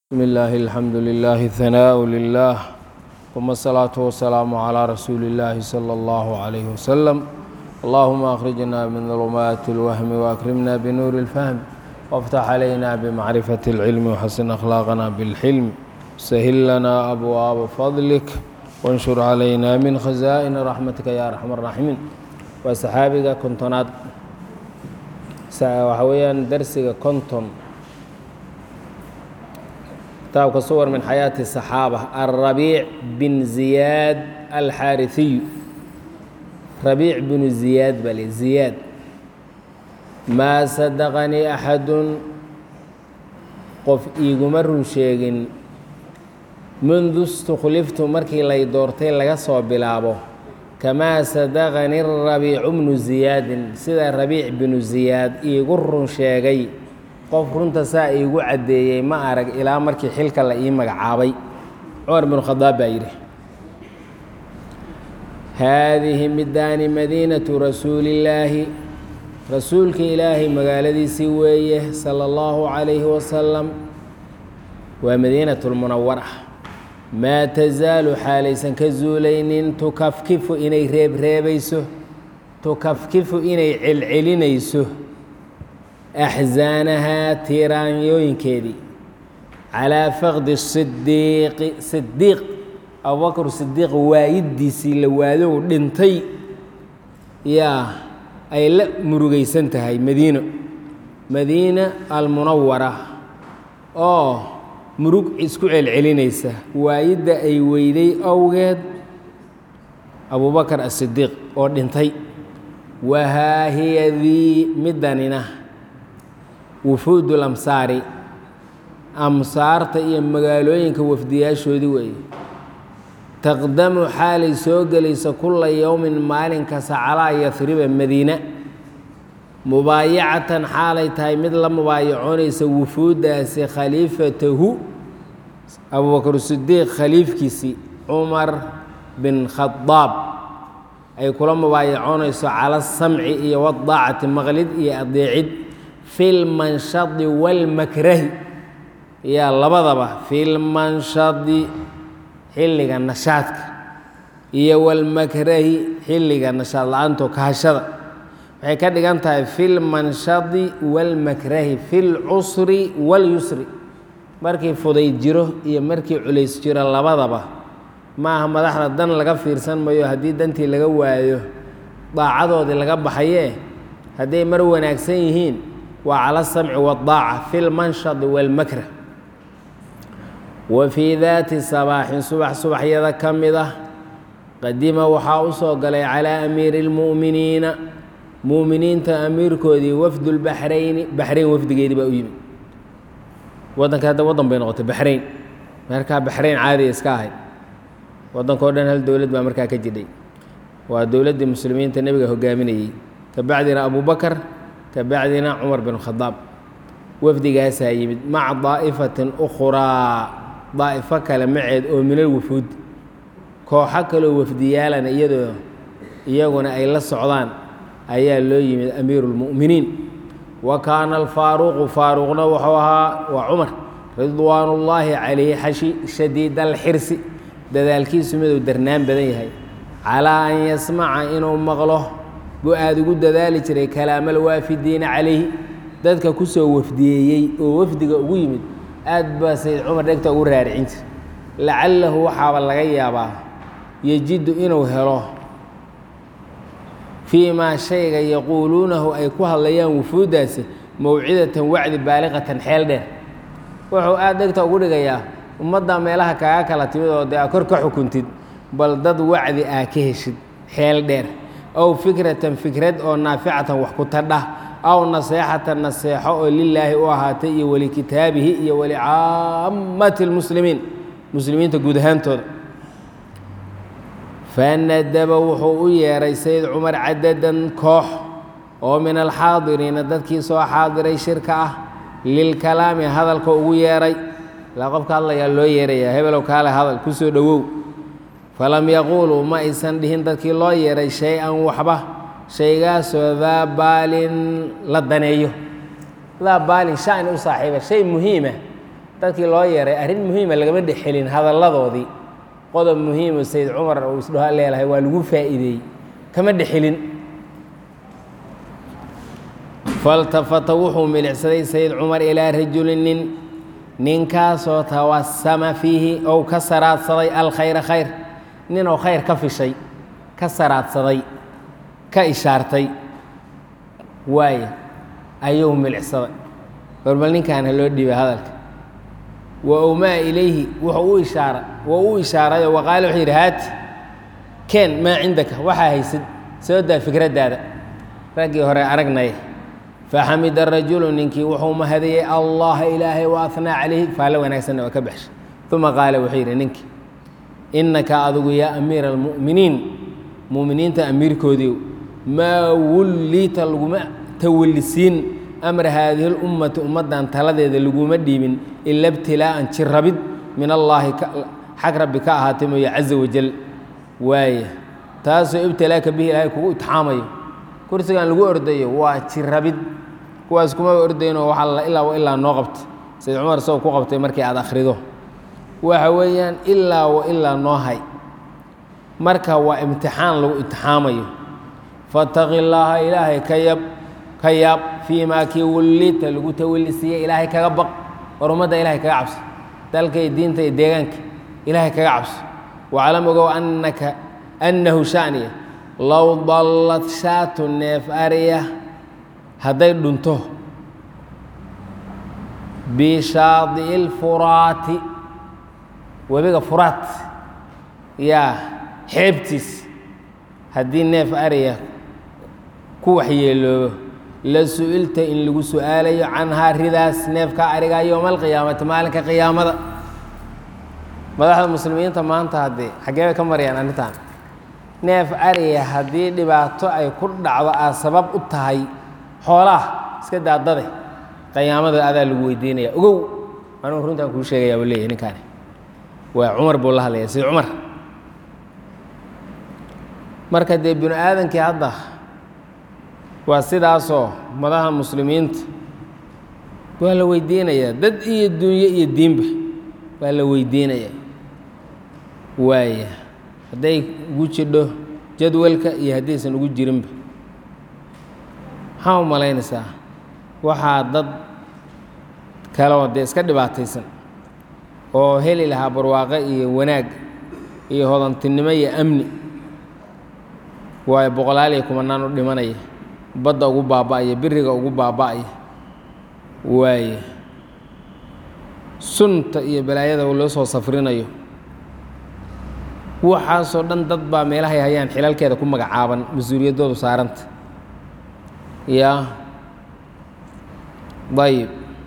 بسم الله الحمد لله الثناء لله ثم الصلاة والسلام على رسول الله صلى الله عليه وسلم اللهم أخرجنا من ظلمات الوهم وأكرمنا بنور الفهم وافتح علينا بمعرفة العلم وحسن أخلاقنا بالحلم سهل لنا أبواب فضلك وانشر علينا من خزائن رحمتك يا أرحم الراحمين وصحابك كنتونات وحويا درسك كنتم kitaabka suwar min xayaati الصaxaabة الrabiic bin ziyaad alxaariثiyu rabiic binu ziyaad bale ziyaad maa sadaqanii axadun qof iiguma run sheegin mundu اstukhliftu markii lay doortay laga soo bilaabo kamaa sadaqanii rabiicu bnu ziyaadin sida rabiic binu ziyaad iigu run sheegay qof runta saa iigu caddeeyey ma arag ilaa markii xilka la ii magacaabay cumar binu khadaab baa yidhi haadihi midaani madiinatu rasuulillaahi rasuulka ilaahay magaaladiisii weeye sala allahu calayhi wasalam waa madiinatulmunawara maa tasaalu xaalaysan ka zuulaynin tukafkifu inay reebreebayso tukafkifu inay celcelinayso axzaanahaa tiiraanyooyinkeedii calaa faqdi sidiiqi sidiiq abubakr sidiiq waayidiisii la waadow dhintay yaa ay la murugaysan tahay madiino madiina almunawara oo murug isku celcelinaysa waayidda ay weyday awgeed abubakar asidiiq oo dhintay wahaa hiya dii middanina wufuud lamsaari amsaarta iyo magaalooyinka wafdiyaashoodii weeye taqdamu xaalay soo gelaysa kulla yowmin maalin kasta calaa yahriba madiina mubaayacatan xaalay tahay mid la mubaayacoonaysa wufuuddaasi khaliifatahu abubakr sidiiq khaliifkiisii cumar bin khadaab ay kula mubaayacoonayso cala samci iyo wadaacati maqlid iyo adeecid fi lmanshadi walmakrahi yaa labadaba fi lmanshadi xilliga nashaadka iyo walmakrahi xilliga nashaad la-aanto kahashada waxay ka dhigan tahay fi lmanshadi walmakrahi fi lcusri walyusri markii fudayd jiro iyo markii culays jiro labadaba maaha madaxda dan laga fiirsan mayo haddii dantii laga waayo daacadoodii laga baxaye hadday mar wanaagsan yihiin waa cala asamci waddaaca fi lmanshadi walmakrah wa fii daati sabaaxin subax subaxyada ka mid ah qadima waxaa u soo galay calaa amiiri اlmu'miniina mu'miniinta amiirkoodii wafdulbaxrayni baxrayn wafdigeedii baa u yimid waddanka hadda waddan bay noqotay baxrayn markaa baxrayn caadiya iska ahayd waddankao dhan hal dowlad baa markaa ka jidhay waa dowladdii muslimiinta nebiga hogaaminayey kabacdina abubakar kabacdina cumar bin khadaab wafdigaasaa yimid maca daa'ifatin ukhraa daa'ifo kale maceed oo minal wufuud kooxo kaloo wafdiyaalana iyadoo iyaguna ay la socdaan ayaa loo yimid amiiru lmu'miniin wa kaana alfaaruqu faaruqna wuxuu ahaa waa cumar ridwaan ullaahi calayhi xashi shadiid alxirsi dadaalkiisu miduu darnaan badan yahay calaa an yasmaca inuu maqlo buu aada ugu dadaali jiray kalaamal waafidiina calayhi dadka ku soo wafdiyeeyey oo wafdiga ugu yimid aad baa sayd cumar dhegta ugu raaricin jir lacalahu waxaaba laga yaabaa yejidu inuu helo fii maa shayga yaquuluunahu ay ku hadlayaan wufuuddaasi mawcidatan wacdi baaliqatan xeel dheer wuxuu aada dhegta ugu dhigayaa ummadda meelaha kaaga kala timid oo dee aa kor ka xukuntid bal dad wacdi aa ka heshid xeel dheer aw fikratan fikrad oo naaficatan wax ku tadhah aw naseexatan naseexo oo lilaahi u ahaatay iyo walikitaabihi iyo walicaammati lmuslimiin muslimiinta guud ahaantooda fanadaba wuxuu u yeeray sayid cumar cadadan koox oo min alxaadiriina dadkii soo xaadiray shirka ah lilkalaami hadalka ugu yeeray ilaa qofka hadlayaa loo yeerayaa hebelow kaale hadal ku soo dhowow falam yaquuluu ma aysan dhihin dadkii loo yeeray shay-an waxba shaygaasoo daa baalin la daneeyo daa baalin shani u saaxiiba shay muhiima dadkii loo yeeray arrin muhiima lagama dhexelin hadalladoodii qodob muhiimo sayid cumar uu isdhaho leelahay waa lagu faa'iideeyey kama dhexelin faltafata wuxuu milicsaday sayid cumar ilaa rajulin nin ninkaasoo tawasama fiihi ou ka saraadsaday alkhayra khayr ninoo khayr ka fishay ka saraadsaday ka ishaartay waaye ayuu milicsaday warbal ninkaana loo dhiibay hadalka wa owmaa ilayhi wuxuu u ishaara wou u ishaarayo waqaale wuxuu yidhi haati keen maa cindaka waxaa haysid soo daa fikraddaada raggii hore aragnaya faxamida rajulu ninkii wuxuu mahadiyey allaha ilaahay wa ahnaa calayhi faallo wanaagsanna waa ka baxshay uma qaala wuxuu yidhi ninkii innaka adigu yaa amiira almu'miniin mu'miniinta amiirkoodiiw maa wulliita laguma tawallisiin amra haadihi lummati ummaddan taladeeda laguma dhiibin ila ibtilaa'an jirrabid min allaahi xag rabbi ka ahaatay mooye caza wajal waaya taasoo ibtilaaka bihi ilaahay kugu itixaamayo kursigan lagu ordayo waa jirrabid kuwaas kumaba ordaynoo waxaa ilaa ilaa noo qabta sayid cumar isagoo ku qabtay markii aad akhrido waxa weeyaan ilaa wa ilaa noo hay marka waa imtixaan lagu itixaamayo fataqi llaaha ilaahay ka yab ka yaab fii maa kii wallita lagu tawallisiiyey ilaahay kaga baq war ummadda ilahay kaga cabso dalka iyo diinta iyo deegaanka ilaahay kaga cabso waclam ogow annaka annahu shaniya low dallad shaatu neef ariya hadday dhunto bishaadi'i lfuraati webiga furaat yaa xeebtiis haddii neef ariya ku waxyeeloobo la su-ilta in lagu su-aalayo canhaa ridaas neefka arigaa yowma alqiyaamati maalinka qiyaamada madaxda muslimiinta maanta haddee xaggee bay ka marayaan arrintan neef ariya haddii dhibaato ay ku dhacdo aad sabab u tahay xoolaha iska daadade qiyaamada adaa lagu weydiinaya ogow anuu runtaan kuu sheegaya buu leeyahy ninkaani waa cumar buu la hadlaya sida cumar marka dee binu aadankii hadda waa sidaasoo madaxa muslimiinta waa la weydiinayaa dad iyo dunyo iyo diinba waa la weydiinayaa waaya hadday ugu jidho jadwalka iyo haddaysan ugu jirinba maxaa u malaynaysaa waxaa dad kaleo dee iska dhibaataysan oo heli lahaa barwaaqo iyo wanaag iyo hodantinimo iyo amni waayo boqolaal iyo kumanaan u dhimanaya badda ugu baaba'aya biriga ugu baaba'aya waaye sunta iyo balaayada loo soo safrinayo waxaasoo dhan dad baa meelahay hayaan xilalkeeda ku magacaaban mas-uuliyaddoodu saaranta yaa dayib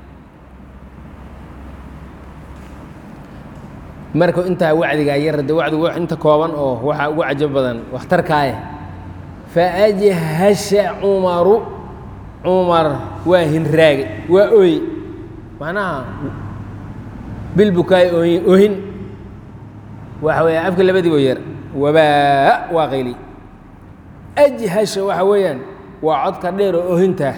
marka intaa wacdigaa yarade wacdigu inta kooban oo waxaa ugu cajab badan waxtarkaaya faajhasha cumaru cumar waa hinraage waa ooye macnaha bilbukaay ooy oohin waxa weeyaan afka labadiibo yar wabaa waa qayli ajhasha waxa weeyaan waa codka dheer oo oohintaa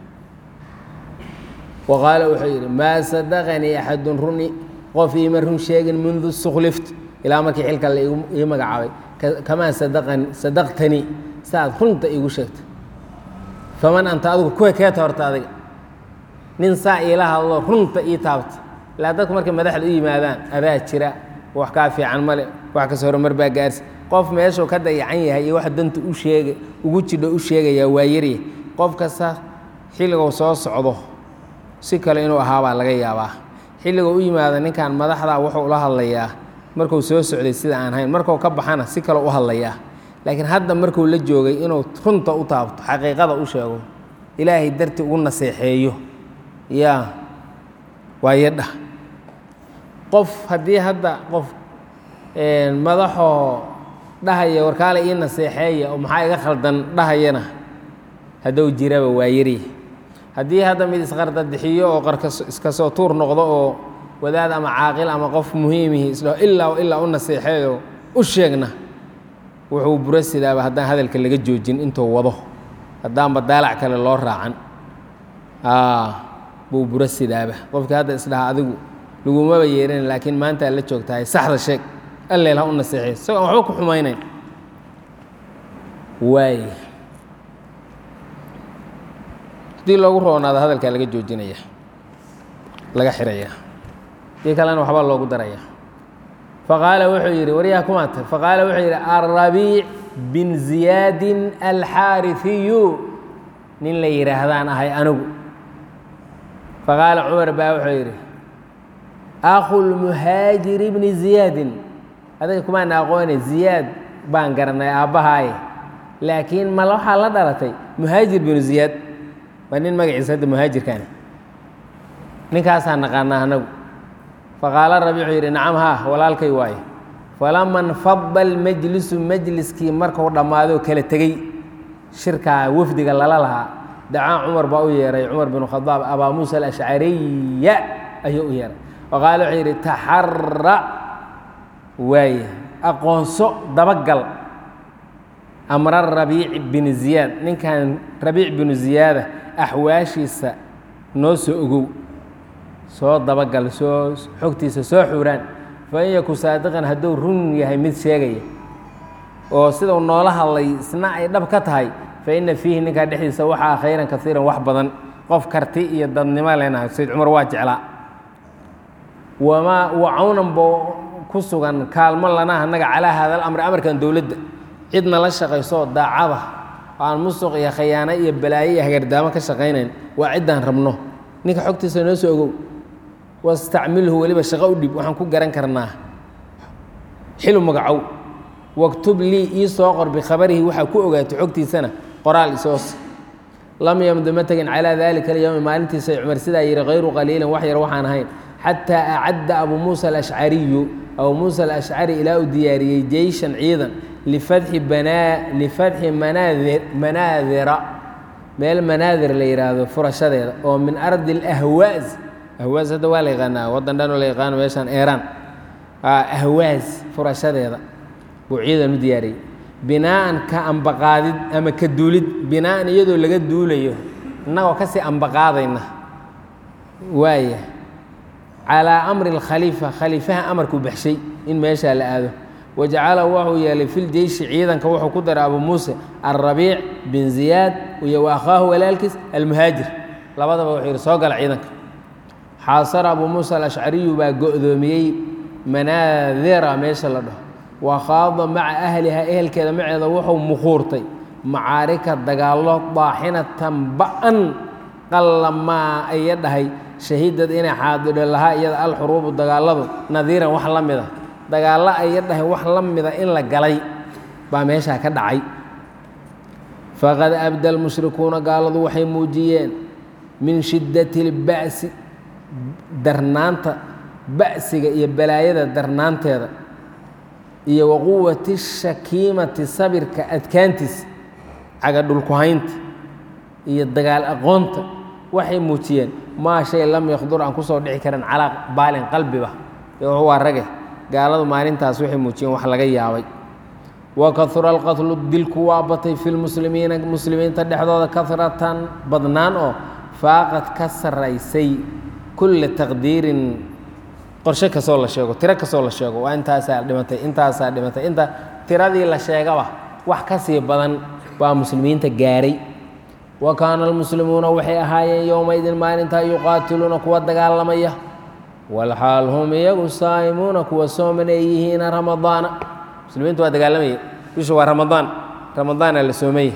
wa qaala wuxuu yidhi maa sadaqanii axadun runi qof iima run sheegin mundu sukhlift ilaa markii xilka la ii magacaabay kamaa sadaqan sadaqtanii saaad runta iigu sheegtay faman anta adigu kuwa keeta horta adiga nin saa iila hadlo runta ii taabta ilaa dadku markay madaxda u yimaadaan adaa jira wax kaa fiican male wax kasoo horumar baa gaarsi qof meeshuu ka dayacan yahay iyo wax danta u sheega ugu jidho u sheegayaa waa yarya qof kasta xilliguu soo socdo si kale inuu ahaabaa laga yaabaa xilliguu u yimaado ninkan madaxda wuxuu ula hadlayaa markuu soo socday sida aan hayn markuu ka baxana si kale u hadlayaa laakiin hadda markuu la joogay inuu runta u taabto xaqiiqada u sheego ilaahay darti ugu naseexeeyo yaa waa yadha qof haddii hadda qof madaxoo dhahaya warkaale ii naseexeeya oo maxaa iga khaldan dhahayana hadduu jiraba waa yari haddii hadda mid isqardadixiyo oo qarka iska soo tuur noqdo oo wadaad ama caaqil ama qof muhiimihi isdhaho ilaa ilaa u naseexeeyo u sheegna wuxuu buro sidaaba haddaan hadalka laga joojin intuu wado haddaanba daalac kale loo raacan buu buro sidaaba qofkii hadda isdhaha adigu lagumaba yeeran laakiin maanta aad la joogtahay saxda sheeg alleel ha u naseexay isagoo aan waxba ku xumaynayn waay haddii loogu roonaado hadalkaa laga joojinaya laga xiraya dii kalena waxbaa loogu daraya faqaala wuxuu yidhi waryaha kumaata faqaala wuxuu yidhi alrabiic bin ziyaadin alxaariثiyu nin la yidhaahdaan ahay anigu faqaala cumar baa wuxuu yidhi akhu lmuhaajiri bni ziyaadin adiga kumaana aqoone ziyaad baan garanay aabbahaaye laakiin ma waxaa la dhalatay muhaajir binu ziyaad waa nin magaciisa hadda muhaajirkaani ninkaasaa naqaanaa anagu faqaala rabi wuxuu yidhi nacam haa walaalkay waaye falama nfada almajlisu majliskii markuu dhammaadoo kala tegey shirkaa wafdiga lala lahaa dacaa cumar baa u yeeray cumar binu khadaab abaa muusa alashcariya ayuu u yeeray faqaala wuxuu yidhi taxara waaye aqoonso dabagal amra rabiic bin ziyaad ninkan rabiic binu ziyaada axwaashiisa noo soo ogow soo dabagal soo xogtiisa soo xuuraan fain yaku saadiqan hadduu run yahay mid sheegaya oo sidau noola hadlay isna ay dhab ka tahay fa ina fiihi ninkaa dhexdiisa waxaa khayran kaiiran wax badan qof karti iyo dadnimo leenahay sayd cumar waa jeclaa wamaa wacawnan boo ku sugan kaalmo lana annaga calaa haada alamri amarkan dowladda cidna la shaqayso daacada oo aan musuq iyo khayaano iyo balaayo iyo hagardaamo ka shaqaynayn waa ciddaan rabno ninka xogtiisa noo soo ogow wastacmilhu weliba shaqo u dhib waxaan ku garan karnaa xilu magacow waktub lii ii soo qor bikhabarihi waxaa ku ogaato xogtiisana qoraal isoos lam yamdu ma tegin calaa dalika alyowmi maalintiisa cumar sidaa yihi hayru qaliilin wax yar waxaan ahayn xataa acadda abuu muusa alashcariyu abuu muusa alashcari ilaa uu diyaariyey jeyshan ciidan lifatxi banaa lifadxi manaadir manaadira meel manaadir la yidhaahdo furashadeeda oo min ardi alahwaas ahwaas hadda waa la yaqaanaa waddan dhanoo la yaqaano meeshaan eeraan ahwaas furashadeeda buu ciidan u diyaariyey binaa'an ka ambaqaadid ama ka duulid binaa'an iyadoo laga duulayo innagoo kasii ambaqaadayna waaya calaa amri alkhaliifa khaliifaha amarkuu baxshay in meeshaa la aado wajacala wuxuu yeelay fil jeyshi ciidanka wuxuu ku daray abuu muuse alrabiic bin ziyaad iyo wa akhaahu walaalkiis almuhaajir labadaba wuxuu yidhi soo gala ciidanka xaasara abuu muusa alashcariyu baa go'doomiyey manaadira meesha la dhaho wa khaada maca ahlihaa ehelkeeda maceeda wuxuu muquurtay macaarika dagaallo daaxinatan ba-an qallamaa aya dhahay shahiidad inay xaadidho lahaa iyada alxuruubu dagaalladu nadiiran wax la mida dagaallo aya dhahay wax la mida in la galay baa meeshaa ka dhacay faqad abda almushrikuuna gaaladu waxay muujiyeen min shiddati اlba'si darnaanta ba'siga iyo balaayada darnaanteeda iyo wa quwati shakiimati sabirka adkaantiisa caga dhulkuhaynta iyo dagaal aqoonta waxay muujiyeen maa shay lam yakdur aan kusoo dhici karin calaa baalin qalbiba waa rage gaaladu maalintaas waxay muujiyeen wax laga yaabay wa kahura alqatlu dilku waa batay fi lmuslimiina muslimiinta dhexdooda kahratan badnaan oo faaqad ka saraysay kulla taqdiirin qorshe kastoo la sheego tiro kastoo la sheego waa intaasaa dhimatay intaasaa dhimatay inta tiradii la sheegaba wax ka sii badan baa muslimiinta gaaray wa kaana almuslimuuna waxay ahaayeen yowmaydin maalintaa yuqaatiluuna kuwa dagaalamaya walxaal hum iyagu saa'imuuna kuwa sooman ay yihiina ramadaana muslimiintu waa dagaalamaya bishu waa ramadaan ramadaana la soomaya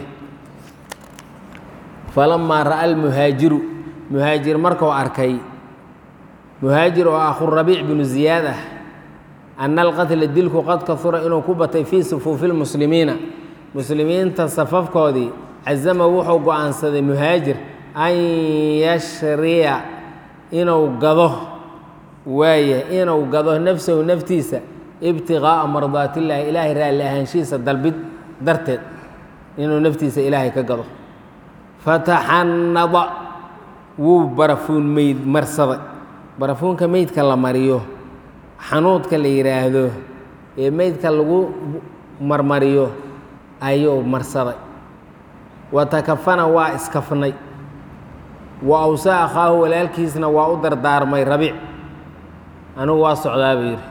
falamaa ra'a almuhaajiru muhaajir markuu arkay muhaajir oo akhu rabiic binu ziyaad ah ana alqatla dilku qad kahura inuu ku batay fii sufuufi lmuslimiina muslimiinta safafkoodii cazama wuxuu go-aansaday muhaajir an yashriya inuu gado waaya inuu gado nafsahu naftiisa ibtiqaa'a mardaatillaahi ilaahay raalli ahaanshihiisa dalbid darteed inuu naftiisa ilaahay ka gado fataxannada wuu barafuun meyd marsaday barafuunka meydka la mariyo xanuudka la yidhaahdo ee meydka lagu marmariyo ayuu marsaday wa takafana waa iskafnay wa awsaa akhaahu walaalkiisna waa u dardaarmay rabiic anigu waa socdaa buu yidhi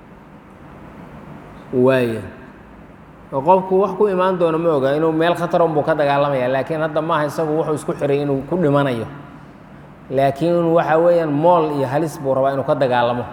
waaya oo qofku wax ku imaan doono ma oga inuu meel khataron buu ka dagaalamaya laakiin hadda maaha isagu wuxuu isku xiray inuu ku dhimanayo laakiin waxa weeyaan mool iyo halis buu rabaa inuu ka dagaalamo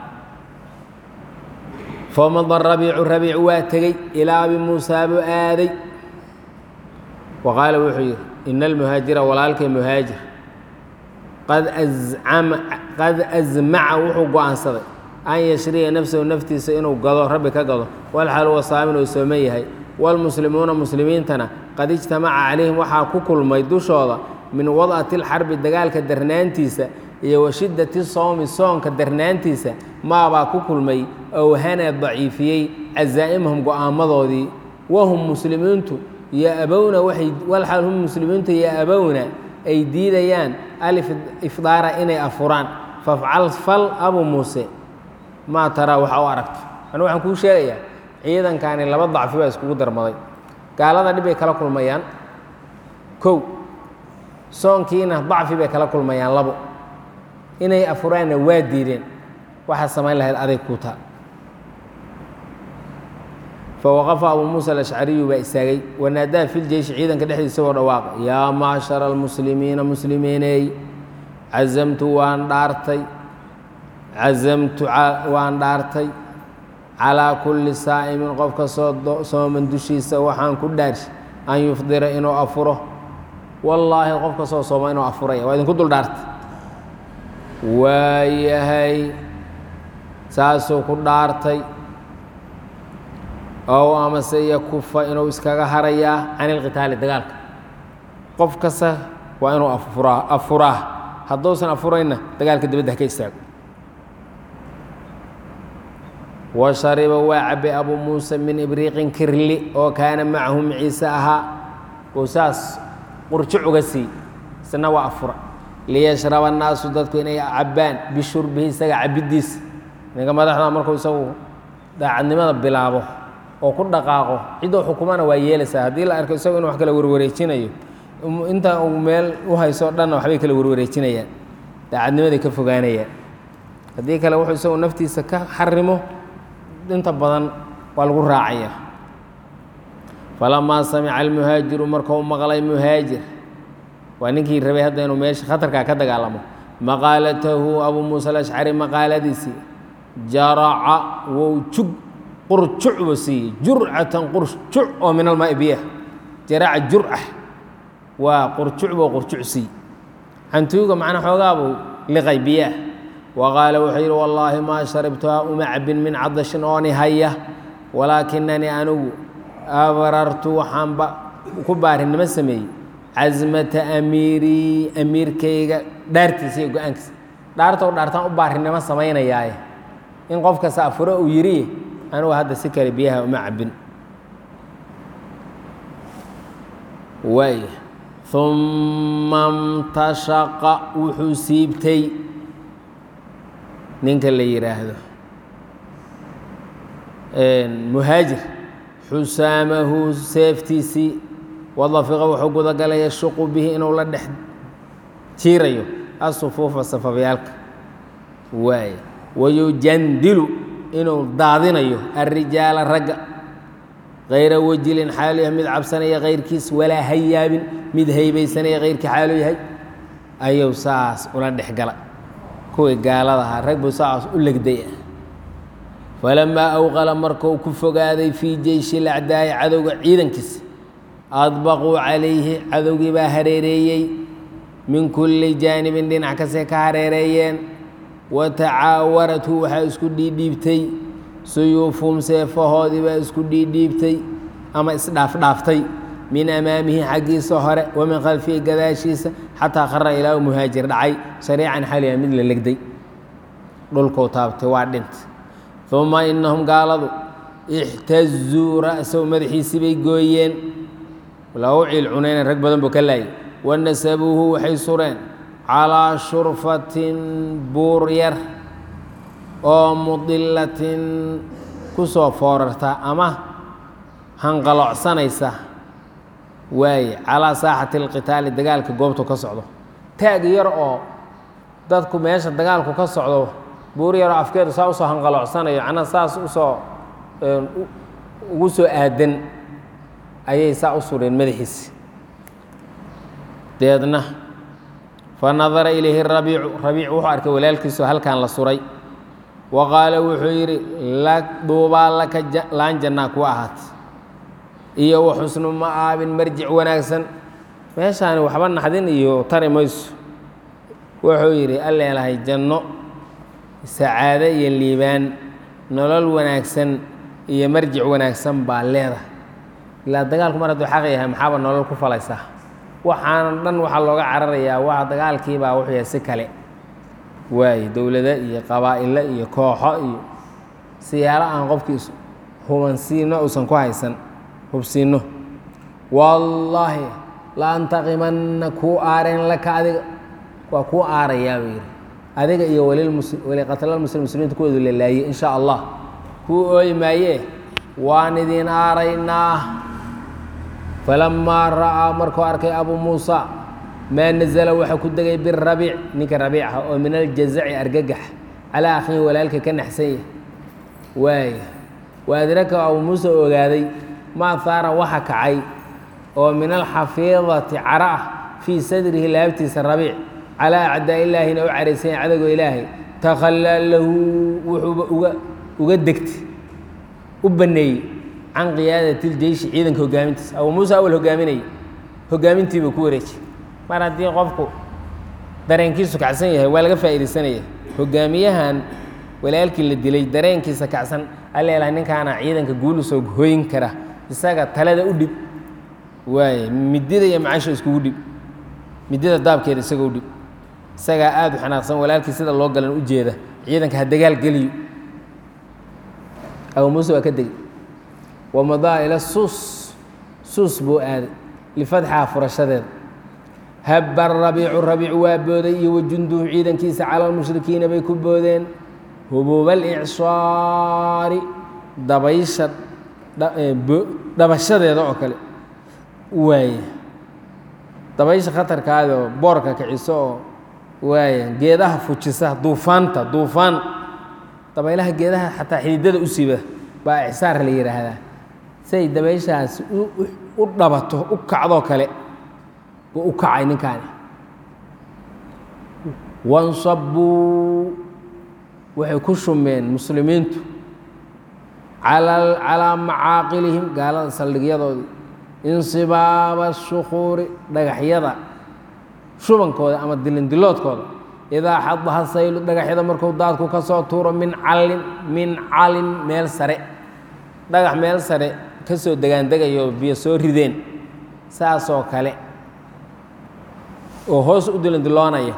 famada rabiicu rabiic waa tegey ilaa abi muusaa buu aaday wa qaala wuxuu yidhi ina almuhaajira walaalkay muhaajir qad azcama qad asmaca wuxuu go-aansaday an yashriya nafsahu naftiisa inuu gado rabbi ka gado walxaal huwa saamin uu sooman yahay waalmuslimuuna muslimiintana qad ijtamaca calayhim waxaa ku kulmay dushooda min wad'ati lxarbi dagaalka darnaantiisa iyo wa shiddati sowmi soonka darnaantiisa maabaa ku kulmay owhana daciifiyey cazaa'imahum go-aamadoodii wahum muslimiintu yo-abowna waay walxaal hum muslimiintu yo-abowna ay diidayaan alifdaara inay afuraan fafcal fal abu muuse maa taraa waxa u aragto anu waxaan kuu sheegayaa ciidankani laba dacfi baa iskugu darmaday gaalada dhib bay kala kulmayaan kow soonkiina dacfi bay kala kulmayaan labo inay afuraanna waa diideen waxaa samayn lahayd aday kuu taal fawaqafa abuu muusa alashcariyu baa istaagay wanaadaa fi ljeyshi ciidanka dhexdiisa isagoo dhawaaqa yaa macshara almuslimiina muslimiiney cazamtu waan dhaartay cazamtu waan dhaartay calaa kulli saa'imin qof kastoo sooman dushiisa waxaan ku dhaarshi an yufdira inuu afuro wallaahi qof kastoo sooma inuu afuraya waa idinku dul dhaartay waayahay saasuu ku dhaartay ow amase yakufa inuu iskaga harayaa can ilqitaali dagaalka qof kasta waa inuu afuraa afuraa hadduusan afurayna dagaalka dibadda ha ka istaago wa shariba waa cabay abuu muusa min ibriiqin kirli oo kaana macahu maciise ahaa uu saas qurjuc uga sii isna waa afura liyashraba annaasu dadku inay cabbaan bishurbihi isaga cabiddiisa ninka madaxda markuu isagu daacadnimada bilaabo oo ku dhaqaaqo ciddoo xukumana waa yeelaysaa haddii la arko isagu inu wax kala warwareejinayo inta uu meel u hayso dhanna waxbay kala warwareejinayaan daacadnimaday ka fogaanayaan haddii kale wuxuu isagu naftiisa ka xarimo inta badan waa lagu raacaya falamaa samica almuhaajiru markuu maqlay muhaajir waa ninkii rabay hadda inuu meesha khatarkaa ka dagaalamo maqaalatahu abuu muusa alashcari maqaaladiisii jaraca wou jug qurjuc buu siiyey jurcatan qurjuc oo min almaai biyah jaraca jurca waa qurjuc buu qurjuc siiyey xantuuga macnaa xoogaa buu liqay biyaah wa qaala wuxuu yidhi wallaahi maa sharibtuha uma cabin min cadashin ooni haya walaakinanii anigu abrartu waxaanba ku baarinimo sameeyey casmata amiirii amiirkayga dhaartiisa iyo go-aankiisa dhaartou dhaartaan u baarinimo samaynayaaye in qof kasta afuro uu yidhi anugu hadda si kale biyaha uma cabin waay uma mtashaqa wuxuu siibtay ninka la yidhaahdo muhaajir xusaamahu seeftiisii wadafiqa wuxuu gudagalaya shuqu bihi inuu la dhex jiirayo asufuufa safafyaalka waay wayujandilu inuu daadinayo alrijaala ragga kayra wajilin xaalu yahay mid cabsanaya kayrkiis walaa hayaabin mid haybaysanaya kayrkii xaalu yahay ayuu saas ula dhex gala kuwii gaalada ahaa rag buu saas u legday ah falamaa awqala markuu ku fogaaday fii jeyshi lacdaa'i cadowga ciidankiisa adbaquu calayhi cadowgii baa hareereeyey min kulli jaanibin dhinac kastay ka hareereeyeen wa tacaawarathu waxaa isku dhiidhiibtay suyuufuhum seefahoodii baa isku dhiidhiibtay ama isdhaafdhaaftay min amaamihi xaggiisa hore wa min khalfihi gadaashiisa xataa khara ilaa u muhaajir dhacay sariican xaliya mid la legday dhulkuu taabtay waa dhintay uma inahum gaaladu ixtazuu ra'sahu madaxiisii bay gooyeen lagu ciil cunayna rag badan buu ka laayay wanasabuuhu waxay sureen calaa shurfatin buur yar oo mudilatin ku soo foorarta ama hanqalocsanaysa waaye calaa saaxati alqitaali dagaalka goobtu ka socdo taag yar oo dadku meesha dagaalku ka socdo buur yaroo afkeedu saa usoo hanqaloocsanayo macnaha saas usoo ugu soo aadan ayay saa u sureen madaxiisi deedna fa nadara ilayhi rabiicu rabiic wuxuu arkay walaalkiisoo halkan la suray wa qaala wuxuu yidhi duubaa laka laan jannaa kuwa ahaatay iyo wa xusnu ma'aabin marjic wanaagsan meeshaani waxba naxdin iyo tari mayso wuxuu yidhi alleelahay janno sacaado iyo liibaan nolol wanaagsan iyo marjic wanaagsan baa leedahay ilaa dagaalku mar hadduu xaq yahay maxaaba nolol ku falaysaa waxaana dhan waxaa looga cararayaa waa dagaalkiibaa wuxuu yahay si kale waaye dowlado iyo qabaa'ilo iyo kooxo iyo siyaalo aan qofkii hubansiino uusan ku haysan hubsiinno wallaahi la antaqimanna kuu aareen laka adiga waa kuu aarayaa buu yidhi adiga iyo waliqatlaalmuslim muslimiinta kuwoodu la laayey in sha allah kuu ooyi maayee waan idin aaraynaa falamaa ra'aa markuu arkay abuu muusa maa nazala waxaa ku degay birabiic ninka rabiic ah oo min aljazaci argagax calaa akhihi walaalka ka naxsan yahy waaya wa adraka abuu muuse ogaaday maa haara waxa kacay oo min alxafiidati cara ah fii sadrihi laabtiisa rabiic calaa acdaa ilaahina u caraysanya cadowga ilaahay takhallaa lahu wuxuuba uga uga degtay u banneeyey can qiyaadati iljeyshi ciidanka hogaamintiisa abuu muuse awal hogaaminayay hogaamintiiba ku wareejiyey mar haddii qofku dareenkiisu kacsan yahay waa laga faa'iidaysanaya hogaamiyahan walaalkii la dilay dareenkiisa kacsan alleelahay ninkaana ciidanka guulu soo hoyin kara isaga talada u dhib waaye midida iyo macasha iskugu dhib midida daabkeeda isaga u dhib isagaa aada u xanaaqsan walaalkii sida loo galan u jeeda ciidanka ha dagaal geliyo abuu muuse waa ka degey wamadaa ila suus suus buu aaday lifadxaa furashadeeda habba rabiicu rabiicu waa booday iyo wajunduhu ciidankiisa cala almushrikiina bay ku boodeen hubuuba alicsaari dabaysha dhabashadeeda oo kale waaya dabaysha khatarkaadoo boorka kiciso oo waaya geedaha fujisa duufaanta duufaan dabaylaha geedaha xataa xididada u siba baa icsaar la yidhaahdaa siay dabayshaasi u dhabato u kacdoo kale buu u kacay ninkaani wansabuu waxay ku shumeen muslimiintu calaa macaaqilihim gaalada saldhigyadoodii insibaaba shukuuri dhagaxyada shubankooda ama dilindiloodkooda idaa xadaha saylu dhagaxyada markuu daadku ka soo tuuro min calin min calin meel sare dhagax meel sare ka soo degaandegayo biyo soo rideen saasoo kale oo hoos u dilindiloonaya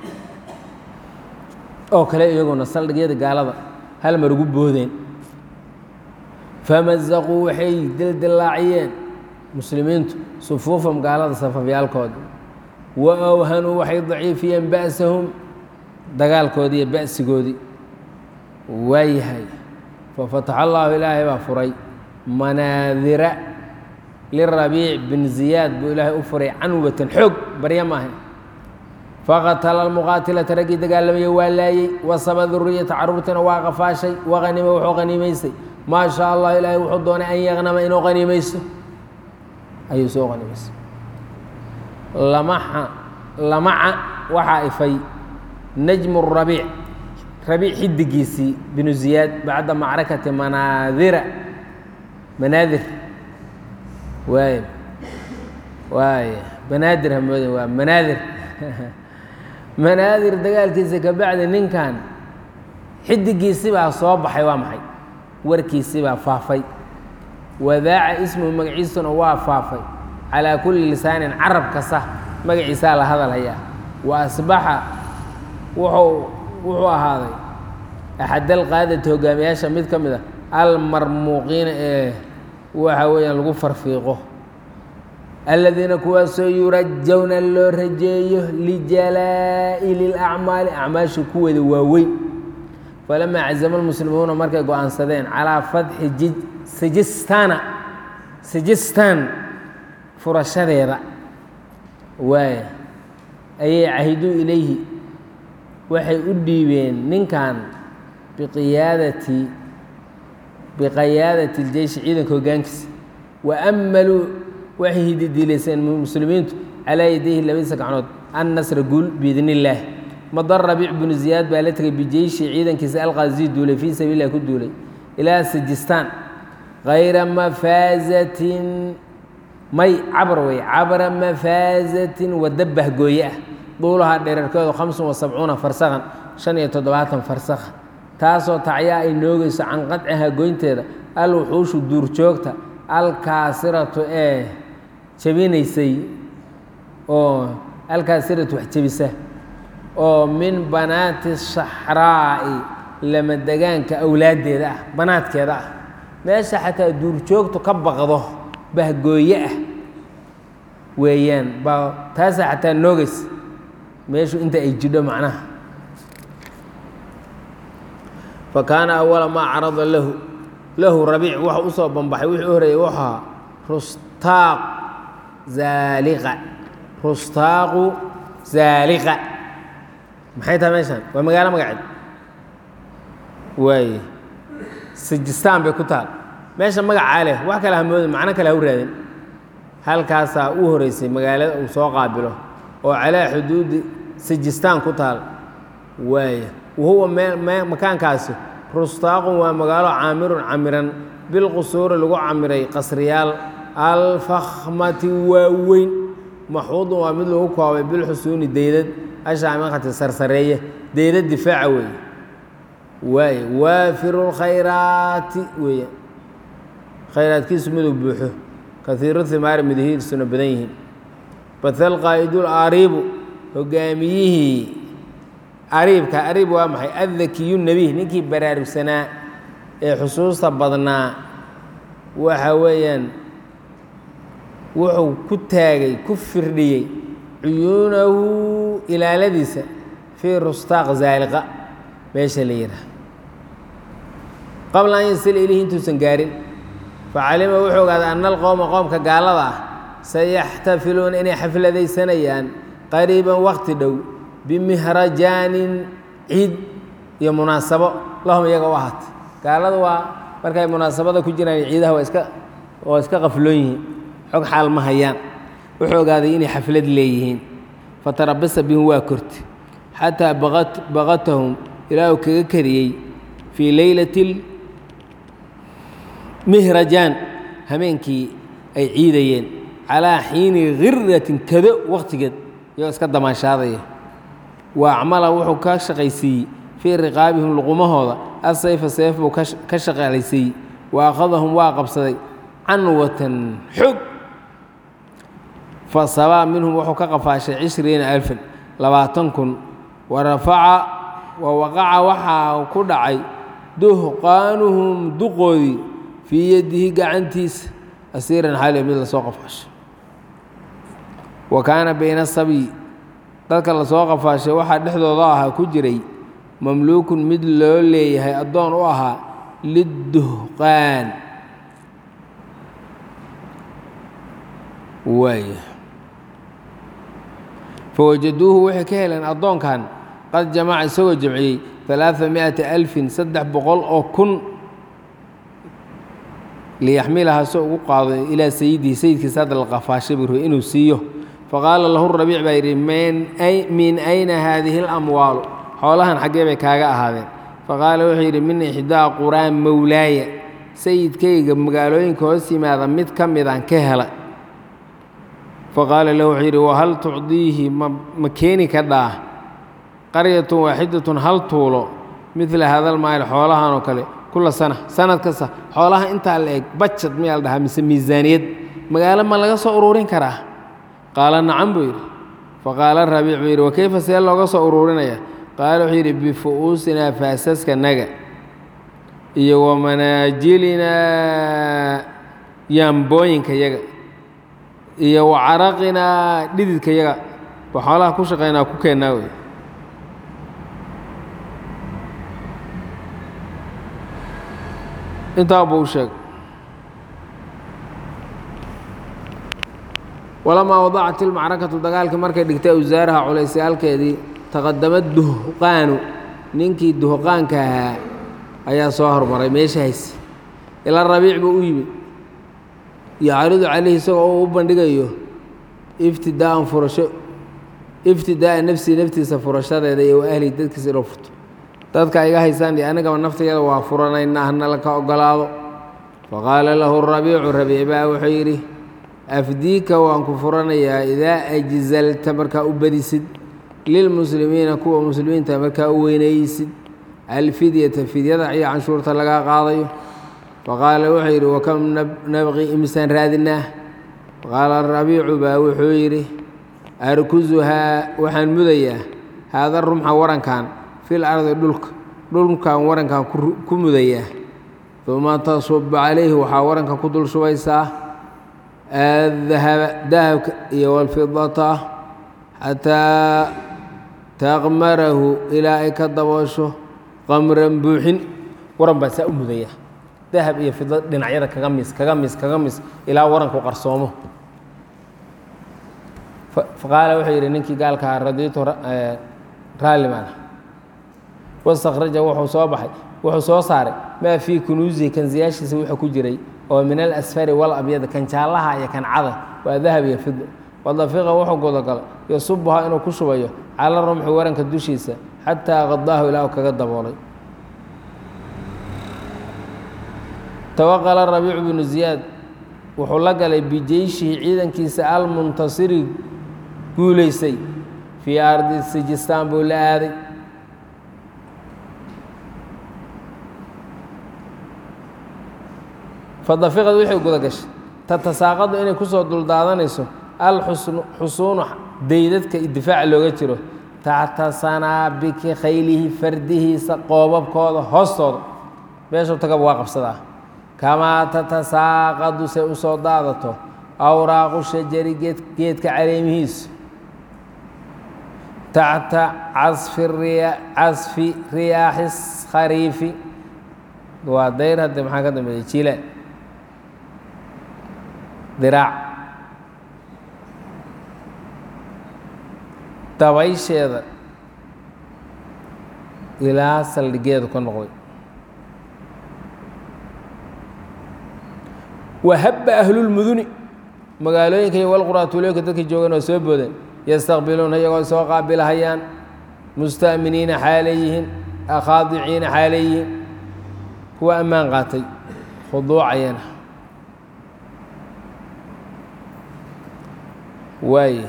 oo kale iyaguna saldhigyada gaalada hal mar ugu boodeen famazaquu waxay dildilaaciyeen muslimiintu sufuufam gaalada safafyaalkooda wa awhanuu waxay daciifiyeen ba'sahum dagaalkoodii iyo ba'sigoodii waayahay fafataxa allaahu ilaahay baa furay manaadira lirabiic bin ziyaad buu ilaahay u furay canwatan xoog barya maahay faqatala almuqaatilata raggii dagaalamaya waa laayey wasaba duriyata caruurtiina waa qafaashay waqanima wuxuu qaniimaystay maa shaa allah ilaahay wuxuu doonay an yaqnama inuu qaniimaysto ayuu soo qaniimaystay lamaxa lamaca waxaa ifay najmu rabiic rabiic xidigiisii binu ziyaad bacda macrakati manaadira manaadir waay waay banaadir hamoodin waa manaadir manaadir dagaalkiisa ka bacdi ninkan xidigiisi baa soo baxay waa maxay warkiisi baa faafay wadaaca ismuhu magaciisuna waa faafay calaa kulli lisaanin carab kasta magaciisaa la hadal hayaa wa asbaxa wuxuu wuxuu ahaaday axadalqaadati hogaamiyaasha mid ka mid a almarmuuqiina ee waxa weeyaan lagu farfiiqo aladiina kuwaasoo yurajawna loo rajeeyo lijalaa'ili اlacmaali acmaasha kuweeda waaweyn falamaa cazama lmuslimuuna markay go-aansadeen calaa fatxi sijistana sijistan furashadeeda waay ayay cahiduu ilayhi waxay u dhiibeen ninkan biqiyaadati biqiyaadati اljeyshi ciidanka hogaankiisa waammaluu waxay hididiilayseen muslimiintu calaa yadayhi labadiisa gacnood annasra guul biidn illaah madar rabiic binu ziyaad baa la tegay bijeyshi ciidankiisa alqaazii duulay fii sabiil lah ku duulay ilaa sijistaan kayra mafaazatin may cabr wey cabra mafaazatin wadda bahgooye ah duulahaa dherarkeedu hamsun wa sabcuuna farsakhan shan iyo toddobaatan farsakha taasoo tacyaa ay noogeyso can qadciha goynteeda al wuxuushu duurjoogta alkaasiratu ee jebinaysay oo alkaasiratu wax jebisa oo min banaati shaxraa'i lama degaanka awlaaddeeda ah banaadkeeda ah meesha xataa duurjoogtu ka baqdo bahgooye ah weeyaan baa taasa xataa noogeysa meeshu inta ay jidho macnaha fa kaana awala maa carada lahu lahu rabiic waxa u soo banbaxay wixii u horeeyey wuxuu ahaa rustaaq zaaliqa rustaaqu zaaliqa maxay tahay meeshaan waa magaalo magaceed waaye sijistaan bay ku taal meesha magacaa leh wax kale hamoodin macno kale ha u raadin halkaasaa u horeysay magaalada uu soo qaabilo oo calaa xuduudi sijistaan ku taal waaya wahuwa makaankaasi rustaaqun waa magaalo caamirun camiran bilqusuuri lagu camiray qasriyaal alfakhmati waaweyn maxuudun waa mid lagu koobay bilxusuuni deydad ashaamiqati sarsareeye deydad difaaca weeye waay waafiru lkhayraati weeye khayraadkiisu miduu buuxo kaiiru himaari midahiirsuna badan yihiin bathal qaa'idul ariibu hogaamiyihii ariibka ariib waa maxay addakiyu nebiy ninkii baraarugsanaa ee xusuusta badnaa waxa weeyaan wuxuu ku taagay ku firdhiyey cuyuunahu ilaaladiisa fii rustaaq zaaliqa meesha la yidhaah qabla an yasila ilayhi intuusan gaarin facalima wuxuu ogaaday ana alqowma qoomka gaalada ah sayaxtafiluuna inay xafladaysanayaan qariiban wakti dhow bimihrajaanin ciid iyo munaasabo lahum iyaga u ahaatay gaaladu waa markay munaasabada ku jiraan ciidaha waa iska waa iska qafloon yihiin xog xaal ma hayaan wuxuu ogaaday inay xaflad leeyihiin fatarabasa bihim waa korti xataa baqatahum ilaa uu kaga kariyey fii leylati mihrajaan hameenkii ay ciidayeen calaa xiini khiratin kado wakhtigeed iyoo iska damaashaadaya wa acmala wuxuu ka shaqaysiiyey fii riqaabihim luqumahooda asayfa seef buu ka shaqalaysiiyey wa akhadahum waa qabsaday canwatan xog fa sabaa minhum wuxuu ka qafaashay cishriina alfan labaatan kun wa rafaca wa waqaca waxaa ku dhacay duhqaanuhum duqoodii fii yadihi gacantiisa asiiran xaaliya mid lasoo qafaashay wa kaana bayna sabyi dadka lasoo qafaashay waxaa dhexdooda ahaa ku jiray mamluukun mid loo leeyahay addoon u ahaa lidduhqaan waay fawajaduuhu waxay ka heleen addoonkan qad jamaca isagoo jamciyey alaaa miata alfin saddex boqol oo kun liyaxmilaha so ugu qaado ilaa sayidihi sayidkiisa hadda la qafaashay buu rabay inuu siiyo faqaala lahu rabiic baa yidhi min ayna haadihi اlamwaalu xoolahan xaggee bay kaaga ahaadeen faqaala wuxuu yidhi min ixdaa quraan mowlaaya sayidkayga magaalooyinka hoos yimaada mid ka midaan ka hela faqaala lahu wuxuu yidhi wahal tucdiihi ma keeni kadhaa qaryatun waaxidatun hal tuulo midla hadal maayl xoolahan oo kale kula sana sanad kasta xoolaha intaa la eg bajad miyaa la dhahaa mise miisaaniyad magaalo ma laga soo ururin karaa qaala nacam buu yidhi faqaala rabiic buu yidhi wakeyfa see looga soo ururinaya qaala wuxuu yidhi bifu'uusinaa faasaskanaga iyo wamanaajilinaa yaambooyinka yaga iyo wacaraqinaa dhididka yaga ba xoolaha ku shaqaynaa ku keennaa wey intaa buu u sheegay walamaa wadacat ilmacrakatu dagaalkii markay dhigtay awsaaraha culaysayaalkeedii taqadama duhqaanu ninkii duhqaanka ahaa ayaa soo hormaray meesha hayse ilaa rabiic buu u yimid yacridu calayhi isagoo u bandhigayo iftidaaan furasho iftidaaa nafsii naftiisa furashadeeda iyo wa ahlihi dadkiisa inuu furto dadka iga haysaan iyo anigaba naftayada waa furanaynaa hana laka ogolaado faqaala lahu rabiicu rabiic baa wuxuu yidhi afdiika waan ku furanayaa idaa ajzalta markaa u badisid lilmuslimiina kuwa muslimiinta markaa u weynaysid alfidyata fidyada iyo canshuurta lagaa qaadayo faqaala wuxuu yidhi wakam nabqi imisaan raadinaa faqaala rabiicu baa wuxuu yidhi arkusuhaa waxaan mudayaa haada rumxa warankan fil ardi dhulka dhulkan warankan ku mudayaa uma tasuba calayhi waxaa waranka ku dul shubaysaa adahaba dahabka iyo walfidata xataa taqmarahu ilaa ay ka daboosho qamran buuxin waran baa saa u mudaya dahab iyo fido dhinacyada kaga mis kaga mis kaga mis ilaa waranku qarsoomo faqaala wuxuu yidhi ninkii gaalkaa radiitu raallimaana wastakhraja wuxuu soo baxay wuxuu soo saaray maa fii kunuusihi kansiyaashiisa wuxuu ku jiray oo min alasfari walabyad kan jaallaha iyo kan cada waa dahab iyo fido wadafiqa wuxuu gudagalay yasubuhaa inuu ku shubayo cala rumxi waranka dushiisa xataa qadaahu ilaahu kaga daboolay tawaqala rabiicu binu ziyaad wuxuu la galay bijeyshihi ciidankiisa almuntasiri guulaysay fii ardi sijistaan buu la aaday fadafiqad waxay guda gashay tatasaaqadu inay kusoo duldaadanayso alxusnu xusuunu daydadka difaaca looga jiro taxta sanaabiki khaylihi fardihiisa qoobabkooda hoostooda meeshuu tagaba waa qabsadaa kamaa tatasaaqadu say u soo daadato awraaqu shajari geedka caleemihiisu taxta casfi riyaaxi khariifi waa dayr hadde maxaa ka dambeeya jilaan diraac dabaysheeda ilaa saldhigeedu ka noqday wahabba ahlulmuduni magaalooyinka iyo walquraatuulooyinka dadka joogan oo soo boodeen yastaqbiluuna iyagoo soo qaabilahayaan musta'miniina xaalay yihiin akhaadiciina xaalay yihiin kuwa ammaan qaatay khuduucayana waay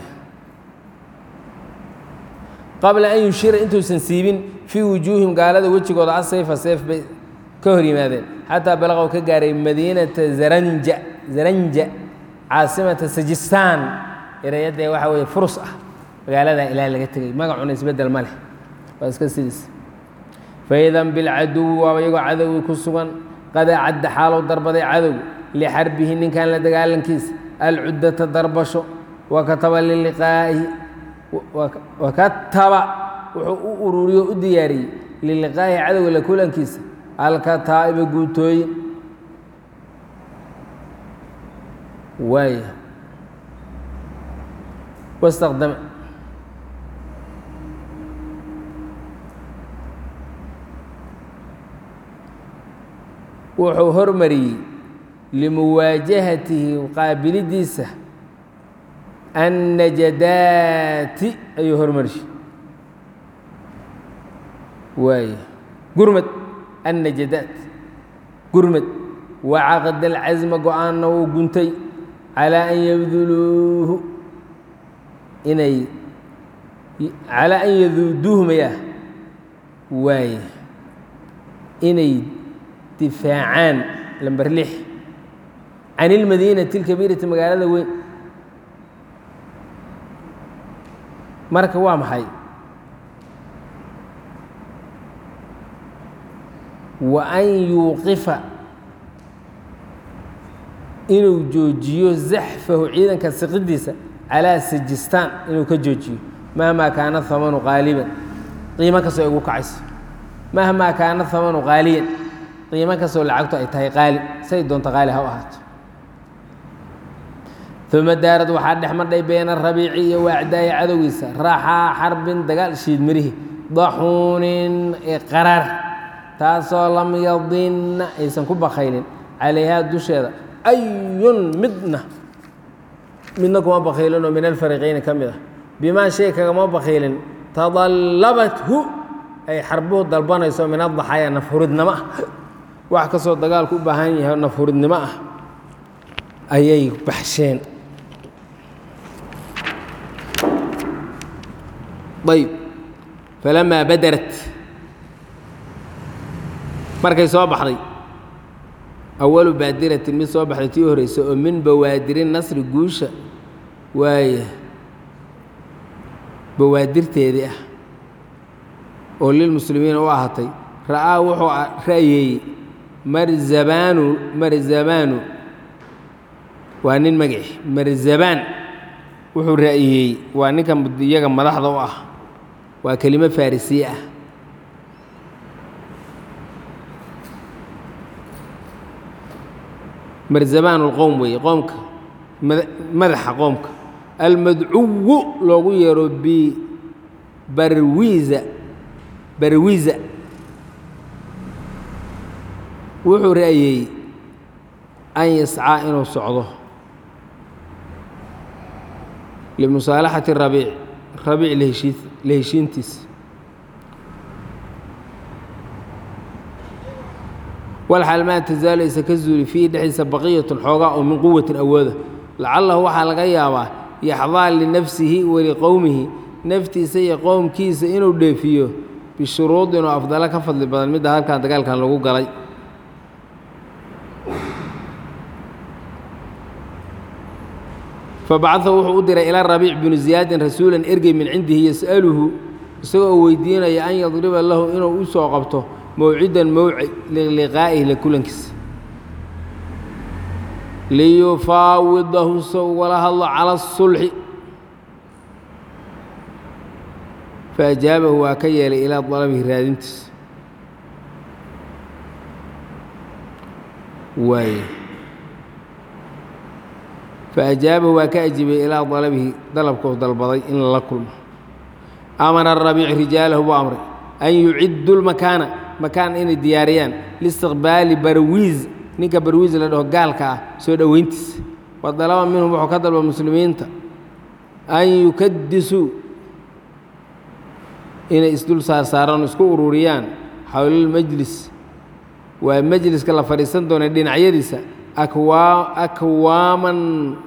qabla an yushira intuusan siibin fii wujuuhim gaalada wejigooda asayfa seef bay ka hor yimaadeen xataa balaqow ka gaaray madiinata zaranja zaranja caasimata sajistaan ereyadee waxaa weeye furus ah magaaladaa ilaa laga tegay magacuna isbeddel ma leh waa iska sidiis faidan bilcaduwi waaba iyagoo cadowgi ku sugan qad acadda xaalow darbaday cadowga lixarbihi ninkan la dagaalankiisa alcuddata darbasho wakataba liliqaa'ihi wakataba wuxuu u ururiyo u diyaariyey liliqaa'ihi cadowga la kulankiisa alkataa'iba guutooyin waaya wastaqdama wuxuu hormariyey limuwaajahatihi qaabilidiisa annajadaati ayuu hormariyey waay gurmad annajadaat gurmad wacaqada alcasma go-aanna wuu guntay calaa an yabduluuhu inay calaa an yaduuduuhu mayaa waay inay difaacaan lamber lix can ilmadiinati اlkabiirati magaalada weyn marka waa maxay wa an yuuqifa inuu joojiyo zaxfahu ciidanka siqidiisa calaa sajistaan inuu ka joojiyo mahmaa kaana hamanu qaaliban qiimo kastoo ay ugu kacayso mahmaa kaana hamanu qaaliyan qiimo kastoo lacagtu ay tahay qaali say doonta qaali ha u ahaato uma daarad waxaa dhex madhay beena rabiici iyo waacdaayi cadowgiisa raaxaa xarbin dagaal shiid mirihi daxuunin qaraar taasoo lam yadinna aysan ku bakaylin calayhaa dusheeda ayun midna midna kuma bakaylinoo min alfariqayni ka mid ah bimaa shay kagama bakaylin tadallabathu ay xarbuhu dalbanayso min adaxaaya nafhuridnimo ah wax kastoo dagaalku u baahan yahay nafhuridnimo ah ayay baxsheen ayb falamaa badarat markay soo baxday awalu baadiratin mid soo baxday tii horeysa oo min bawaadiri nasri guusha waaya bawaadirteedii ah oo lilmuslimiina u ahaatay ra'aa wuxuu ra'yeeyey marzabaanu marzabaanu waa nin magaci marzabaan wuxuu ra'yeeyey waa ninka iyaga madaxda u ah waa kelimo farisiye ah marzabaan اlqowm weeye qoomka madaxa qoomka almadcuwu loogu yeero bibarwiza barwiza wuxuu ra'yeeyey an yascaa inuu socdo limusaalaxati rabiic rabiic laheshii la heshiintiisa walxaal maa tasaalu aysa ka zuuli fiihi dhexdiisa baqiyatun xoogaa oo min quwatin awooda lacalahu waxaa laga yaabaa yaxdaa linafsihi waliqowmihi naftiisa iyo qowmkiisa inuu dheefiyo bishuruudin oo afdalo ka fadli badan midda halkan dagaalkan lagu galay fabacaa wuxuu u diray ilaa rabiic binu ziyaadin rasuulan ergey min cindihi yas'aluhu isagoo oo weydiinaya an yadriba lahu inuu u soo qabto mawcidan mawci liliqaa'ihi la kulankiisa liyufaawidahu se ugala hadlo cala asulxi faajaabahu waa ka yeelay ilaa dalabihi raadintiisa waay faajaabahu waa ka ajibay ilaa dalabihi dalabkuu dalbaday in lala kulmo amara rabiic rijaalahu buu amray an yuciddu lmakaana makaan inay diyaariyaan liistiqbaali barwiis ninka barwiis la dhaho gaalka ah soo dhoweyntiisa wa dalaba minhum wuxuu ka dalba muslimiinta an yukadisuu inay isdul saarsaaraan isku ururiyaan xowlalmajlis waa majliska la fadhiisan doona dhinacyadiisa akwaa akwaaman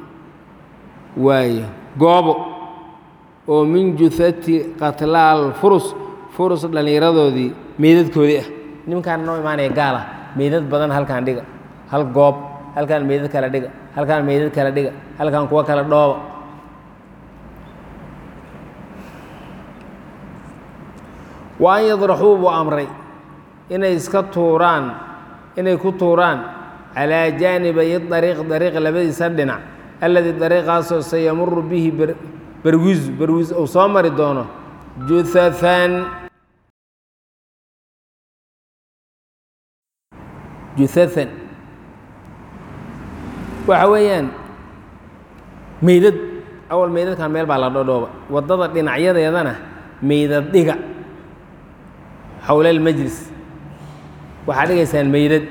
waaye goobo oo min juhati qatlaal furus furus dhallinyaradoodii meydadkoodii ah nimankaana noo imaanaya gaala meydad badan halkaan dhiga hal goob halkaan meydad kala dhiga halkaan meydad kala dhiga halkaan kuwa kala dhooba wa an yadraxuu buu amray inay iska tuuraan inay ku tuuraan calaa jaanibay dariiq dariiq labadiisa dhinac alladii dariiqaasoo sayamuru bihi barwiisu barwiis uu soo mari doono juhahan juhahan waxa weeyaan meydad awal meydadkan meel baa la dhodhooba waddada dhinacyadeedana meydad dhiga xowla almajlis waxaad dhigaysaan meydad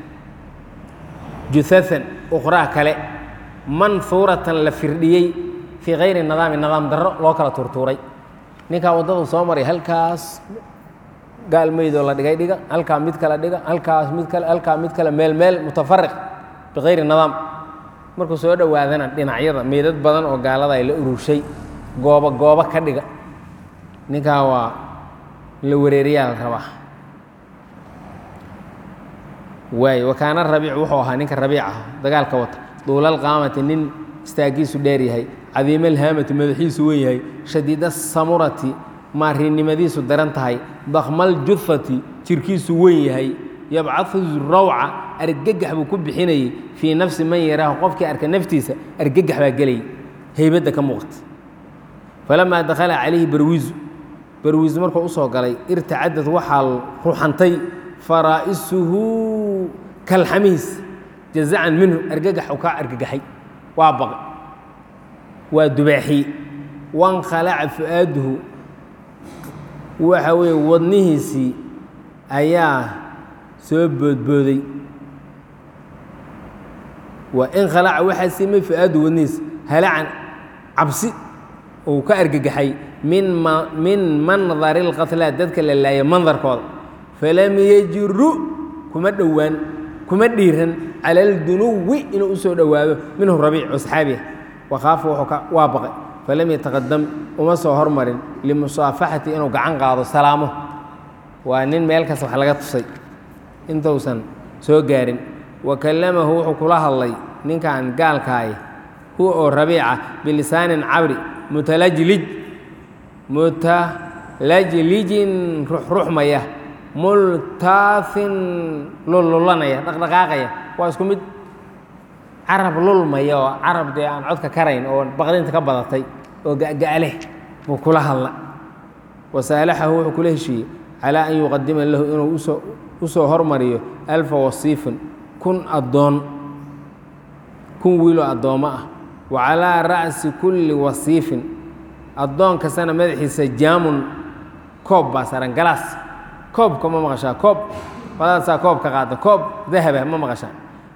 juhahan ukhraa kale manhuuratan la firdhiyey fii kayri nidaami nidaam darro loo kala tuurtuuray ninkaa waddadu soo maray halkaas gaal meydoo la dhigay dhiga halkaa mid kale dhiga halkaas mid kale halkaa mid kale meel meel mutafariq bikayri nidaam markuu soo dhowaadana dhinacyada meydad badan oo gaalada ay la ururshay goobo goobo ka dhiga ninkaa waa la wareeriyaa la rabaa waay wakaana rabiic wuxuu ahaa ninka rabiic ah dagaalka wata duulal qaamati nin istaagiisu dheer yahay cadiimalhaamati madaxiisu wen yahay shadiida samurati maarinimadiisu daran tahay dakmal jufati jirkiisu wen yahay yabcadu rawca argagax buu ku bixinayey fii nafsi man yaraahu qofkii arka naftiisa argagax baa gelayay heybadda ka muuqata falamaa dakhala calayhi barwiisu barwiisu markuu u soo galay irtacadad waxaa ruxantay faraa'isuhu kalxamihiis jazacan minhu argagax uu kaa argagaxay waa baqay waa dubaaxiyey wankhalaca fu'aaduhu waxa weeye wadnihiisii ayaa soo boodbooday waa in khalaca waxaa simay fi-aadu wadniis halacan cabsi uu ka argagaxay min ma min mandari اlqatlaa dadka la laaya mandarkooda falam yajiru kuma dhowaan kuma dhiiran cala aldunuwi inuu usoo dhowaado minhu rabiic oo saxaabiah wakhaafa wuxuu ka waa baqay falam yataqadam uma soo hormarin limusaafaxati inuu gacan qaado salaamo waa nin meel kasta wax laga tusay intuusan soo gaarin wa kallamahu wuxuu kula hadlay ninkan gaalkaay huwa oo rabiica bilisaanin cabri mutalajlij mutalajlijin ruxruxmaya multaafin lullulanaya dhaqdhaqaaqaya waa isku mid carab lulmaya oo carab dee aan codka karayn oo baqdinta ka badatay oo ga'ga'leh buu kula hadla wasaalaxahu wuxuu kula heshiiyey calaa an yuqadima lahu inuu usoo u soo hormariyo alfa wasiifin kun addoon kun wiiloo addoommo ah wa calaa ra'si kulli wasiifin addoon kastana madaxiisa jaamun koob baa saran galaas koobka ma maqashaa koob badaasaa koob ka qaada koob dahaba ma maqashaa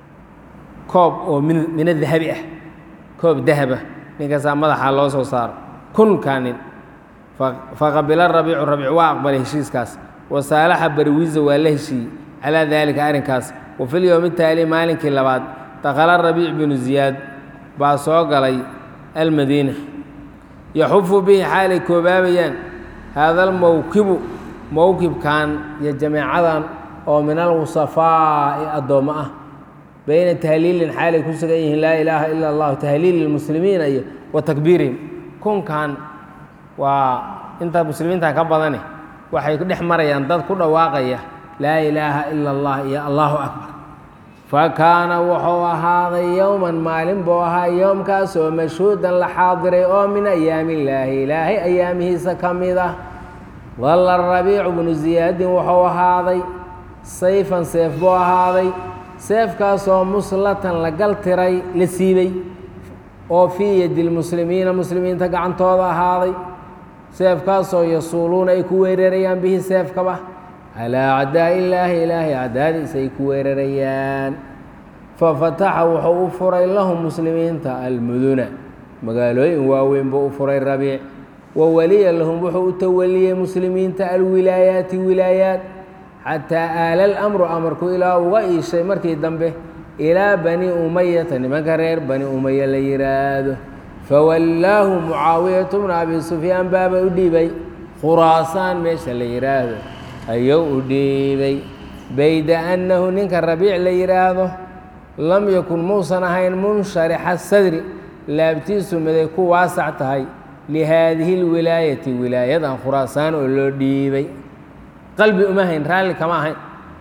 koob oo min mina dahabi ah koob dahaba ninkaasaa madaxa loo soo saaro kunkaa nin faqabila rabiicu rabiic waa aqbalay heshiiskaas wasaalaxa barwiisa waa la heshiiyey calaa daalika arrinkaas wa fil yowmi taali maalinkii labaad dakhala rabiic binu ziyaad baa soo galay almadiina yaxufu bihi xaalay koobaabayaan haada almowkibu mowkibkan iyo jameecadan oo min alwusafaa'i addoommo ah bayna tahliilin xaalay ku sugan yihiin laa ilaaha ila allahu tahliili lmuslimiina iyo wa takbiirihim kunkan waa inta muslimiintan ka badane waxay dhex marayaan dad ku dhawaaqaya laa ilaaha ila allah iyo allahu akbar fa kaana wuxuu ahaaday yowman maalin buu ahaa yoomkaas oo mashhuudan la xaadiray oo min ayaami illaahi ilaahay ayaamihiisa ka mid ah dalla rabiicu bnu ziyaadin wuxuu ahaaday sayfan seef buu ahaaday seefkaasoo muslatan la galtiray la siibay oo fii yadi lmuslimiina muslimiinta gacantooda ahaaday seefkaasoo yasuuluuna ay ku weerarayaan bihi seefkaba calaa acdaa illaahi ilaahay acdaadiisa ay ku weerarayaan fafataxa wuxuu u furay lahum muslimiinta almuduna magaalooyin waaweyn buu u furay rabiic wa waliya lahum wuxuu u tawaliyey muslimiinta alwilaayaati wilaayaat xataa aala alamru amarku ilaa uga iishay markii dambe ilaa bani umayata nimanka reer bani umaya la yidhaahdo fawallaahu mucaawiyatu bna abi sufyaan baaba u dhiibay khuraasaan meesha la yidhaahdo ayuu u dhiibay bayda annahu ninka rabiic la yidhaahdo lam yakun muusan ahayn munsharixa sadri laabtiisu miday ku waasac tahay lihaadihi lwilaayati wilaayadan khuraasaan oo loo dhiibay qalbi uma hayn raalli kama ahayn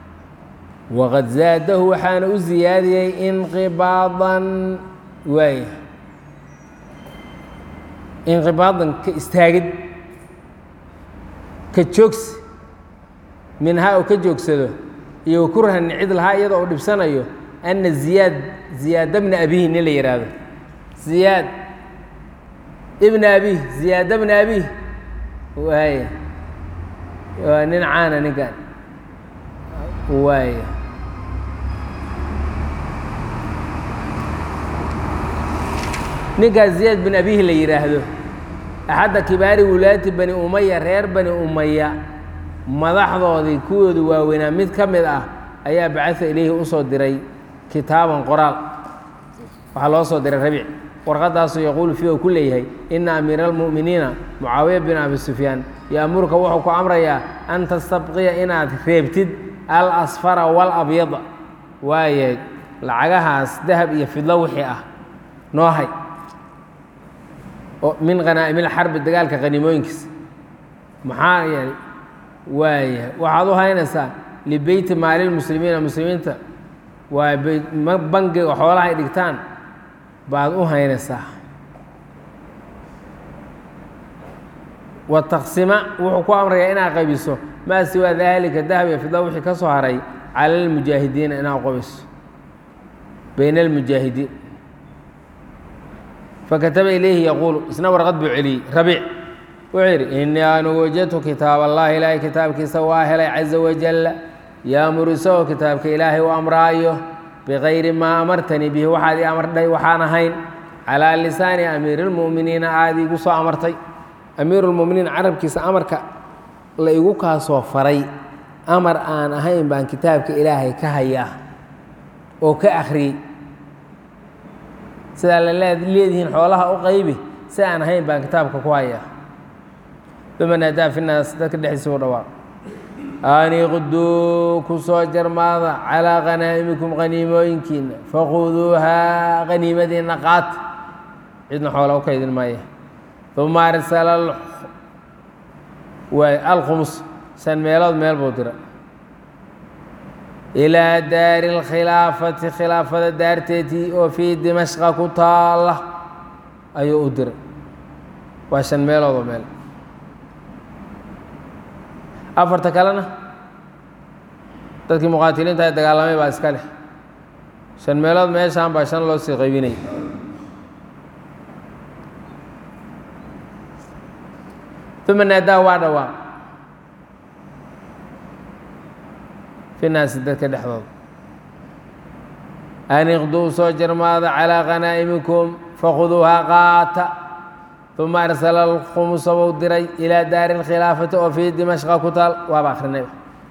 waqad zaadahu waxaana u ziyaadiyey inqibaadan waay inqibaadan ka istaagid ka joogsi minhaa oo ka joogsado iyo wakurhan cid lahaa iyadoo uu dhibsanayo ana ziyaad ziyaada bna abihi nin la yidhaahdo ziyaad ibna abih ziyaada bna abih waay waa nin caana ninkan waay ninkaas ziyaad bin abihi la yidhaahdo axadda kibaari wulaati bani umaya reer bani umaya madaxdoodii kuwoodu waaweynaa mid ka mid ah ayaa bacaa ilayhi usoo diray kitaaban qoraal waxaa loo soo diray rabiic warqadaasuu yaquulu fiiha ku leeyahay ina amiira almu'miniina mucaawiya bin abi sufyaan yoamuruka wuxuu ku amrayaa an tastabqiya inaad reebtid al asfara walabyada waaye lacagahaas dahab iyo fidlo wixii ah noo hay min khanaa'imilxarbi dagaalka qaniimooyinkiisa maxaa yeelay waaya waxaad u haynaysaa libeyti maalilmuslimiina muslimiinta waa bangiga xoolaha ay dhigtaan baad u haynaysaa wa taqsima wuxuu ku amrayaa inaad qaybiso maa siwaa daalika dahab iyo fidla wixii ka soo haray cala almujaahidiina inaad qabiso bayna almujaahidiin fakataba ilayhi yaquulu isna warqad buu celiyey rabiic wuxuu yidhi innii anugu wajadtu kitaab allahi ilaahay kitaabkiisa waa helay caza wajalla yaamuru isagoo kitaabka ilaahay u amraayo bikayri maa amartanii bihi waxaad ii amardhay waxaan ahayn calaa lisaani amiiri lmu'miniina aad iigu soo amartay amiirulmuminiin carabkiisa amarka la igu kaasoo faray amar aan ahayn baan kitaabka ilaahay ka hayaa oo ka akhriyey sidaa la leedihiin xoolaha u qaybi si aan ahayn baan kitaabka ku hayaa bimanaadaa finaas dadka dhexdiisa u dhawaaq aniqduu ku soo jarmaada calaa khanaa'imikum qaniimooyinkiina fakhuduuhaa qaniimadiina qaata cidna xoola u kaydin maaya uma arsala waay alkhumus shan meelood meel buu dira ilaa daari اlkhilaafati khilaafada daarteetii oo fii dimashqa ku taala ayuu u diray waa shan meelood oo meel afarta kalena dadkii muqaatiliinta ee dagaalamay baa iska leh shan meelood meeshaan baa shan loo sii qaybinay uma naadaa waa dhawaaq fi naasi dadka dhexdooda aniqduu soo jarmaada calaa khanaa'imikum fakhuduuhaa qaata uma arsala alkhumusa buu diray ilaa daari اlkhilaafati oo fii dimashqa ku taal waaba akrinay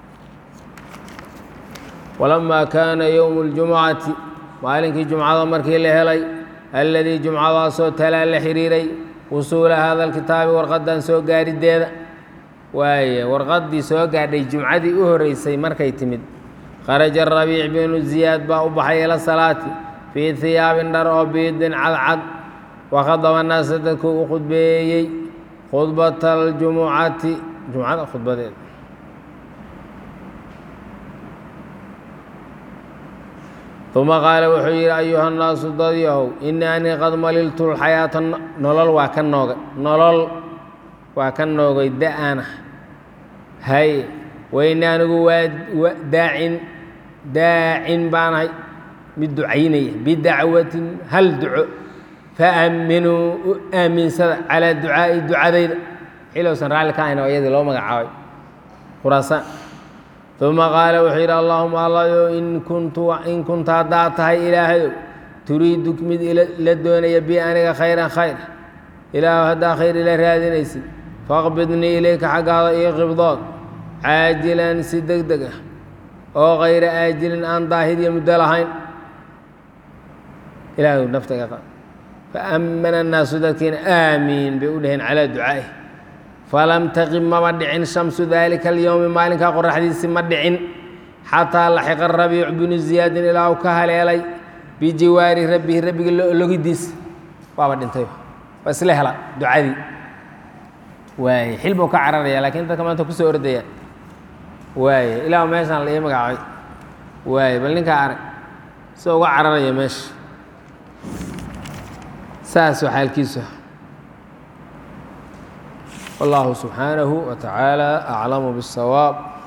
walamaa kaana yowmu اljumucati maalinkii jumcada markii la helay alladii jumcadaasoo talaa la xiriiray wusuula hada alkitaabi warqaddan soo gaarideeda waaye warqaddii soo gaadhay jumcadii u horreysay markay timid kharaja rabiic binu ziyaad baa u baxay ila salaati fii hiyaabin dhar oo biidin cadcad wakhadaba naasa dadkuu u khudbeeyey khudbata aljumucati jumcada khudbadeeda uma qaala wuxuu yidhi ayuha nnaasu dadyahow ini anii qad maliltu lxayaata nolol waa ka noogay nolol waa ka noogay da-ana hay wayni anigu waa daacin daacin baanahay mid ducaynaya bidacwatin hal duco faaminuu u aaminsada calaa ducaa'i ducadayda xilowsan raalli ka ahayn oo iyadii loo magacaabay khuraasaan uma qaala wuxuu yidhi allahuma allayo in kuntu in kunta haddaad tahay ilaahayow turiidu mid la doonaya bi aniga khayran khayr ilaahu haddaa khayr ila raadinaysid faqbidnii ilayka xaggaada io qibdood caajilan si deg deg ah oo kayra aajilin aan daahid iyo muddo lahayn ilaahu nafta iga qaad faamana annaasu dadkiina aamiin bay u dhaheen calaa ducaa'i falam taqib maba dhicin shamsu daalika alyowmi maalinkaa qoraxdiisi ma dhicin xataa laxiqa rabiicu binu ziyaadin ilaa uu ka haleelay bijiwaari rabbihi rabbiga logidiisa waaba dhintay waa isla hela ducadii waaye xil buu ka cararaya lakiin dadka maanta kusoo ordaya waaye ilaa meeshaan la ii magacaabay waaye bal ninkaa arag sida uga cararaya meesha saas waa xaalkiisu والله سبحانه وتعالى أعلم بالصواب